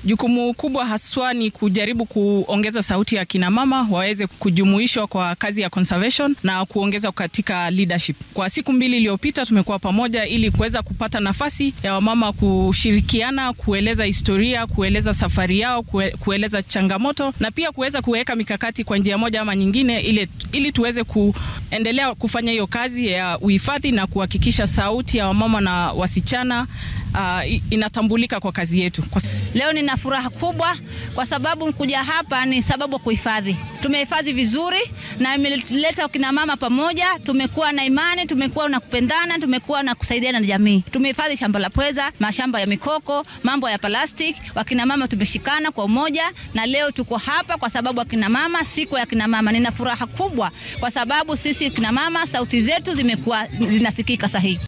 Jukumu kubwa haswa ni kujaribu kuongeza sauti ya kina mama waweze kujumuishwa kwa kazi ya conservation na kuongeza katika leadership. Kwa siku mbili iliyopita tumekuwa pamoja ili kuweza kupata nafasi ya wamama kushirikiana, kueleza historia, kueleza safari yao, kue, kueleza changamoto na pia kuweza kuweka mikakati kwa njia moja ama nyingine ili, ili tuweze kuendelea kufanya hiyo kazi ya uhifadhi na kuhakikisha sauti ya wamama na wasichana uh, inatambulika kwa kazi yetu. Kwa... Leo nina furaha kubwa kwa sababu kuja hapa ni sababu ya kuhifadhi. Tumehifadhi vizuri na imeleta kina mama pamoja, tumekuwa na imani, tumekuwa na kupendana, tumekuwa na kusaidiana na jamii. Tumehifadhi shamba la pweza, mashamba ya mikoko, mambo ya plastic. Wakina mama tumeshikana kwa umoja na leo tuko hapa kwa sababu akina mama, siku ya kina mama. Nina furaha kubwa kwa sababu sisi kina mama sauti zetu zimekuwa zinasikika sahihi.